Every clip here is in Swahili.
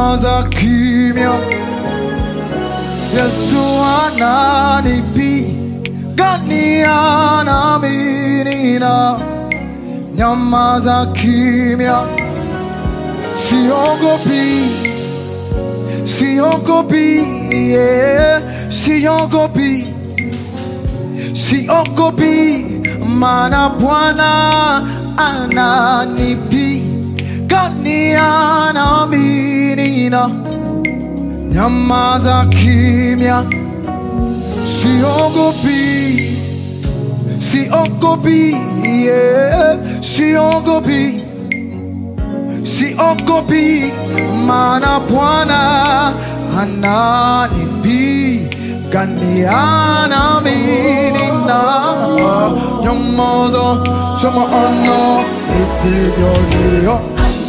nyamaza kimya. Yesu ananipigania nami nina nyamaza kimya, siogopi, siogopi, yeah, siogopi, siogopi, maana Bwana ananipigania nami nina nyamaza kimya, siogopi, siogopi, yeah, siogopi, siogopi, maana Bwana ananipigania nami nina nyamaza, sema ananipigania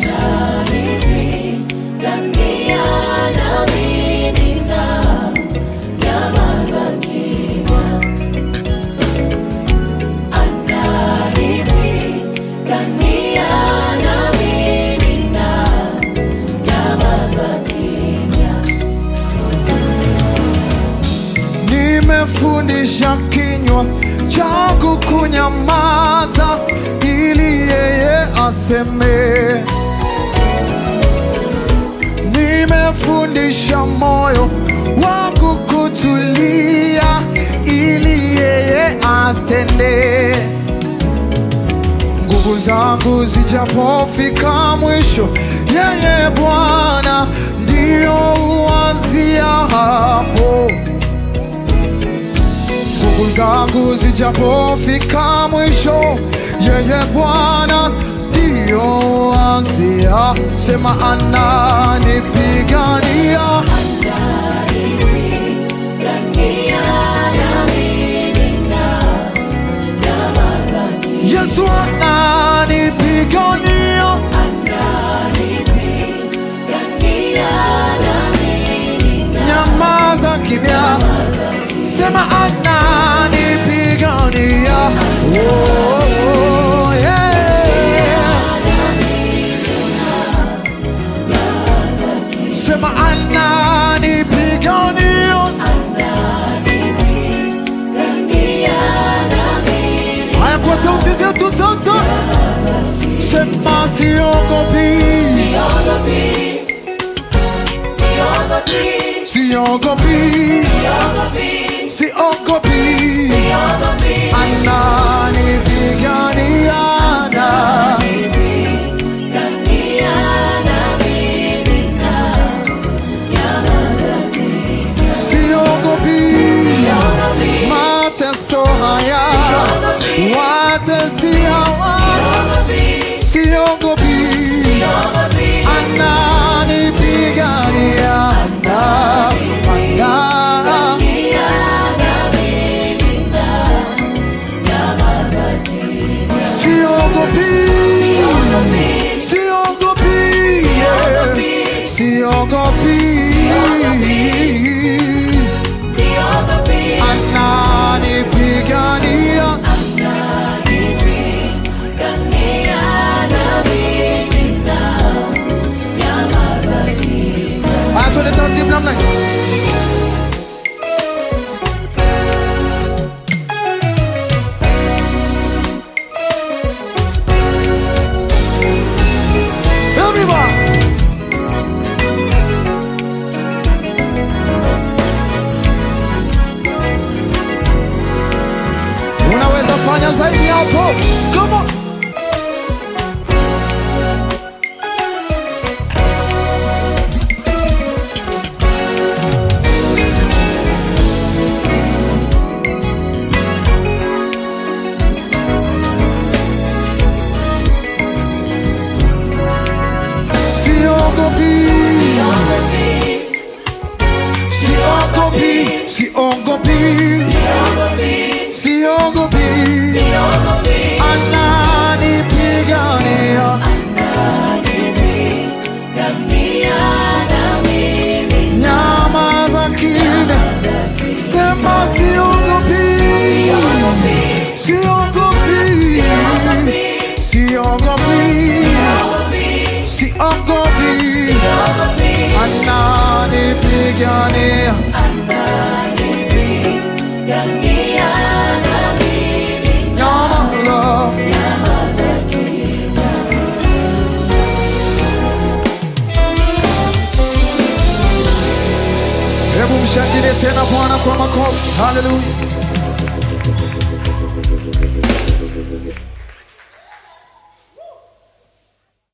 nimefundisha kinywa changu kunyamaza ili yeye aseme. Nimefundisha moyo wangu kutulia ili yeye atende. Nguvu zangu zijapofika mwisho, yeye Bwana ndiyo uanzia hapo nguvu zangu zijapofika mwisho, yeye Bwana ndiyo anzia. Sema ananipigania, Yesu ananipigania, nyamaza kimya, sema ananipigania. Oh, oh, yeah. Sema ananipigania, haya kwa sauti zetu sasa, sema siogopi, siogopi, siogopi, ananipigania na siogopi mateso haya watesi hawa siogopi ananipigania na ana siogopi siogopi yeah. siogopi ananipigania Haya, twende taratibu namna hii. Everybody. Unaweza fanya zaidi hapo. Come on. Siogopi, siogopi, siogopi, siogopi, ananipigania, nyamaza kimya, sema siogopi, siogopi, siogopi, siogopi, ananipigania nyamaza hebu mshangilie tena bwana kwa makofi haleluya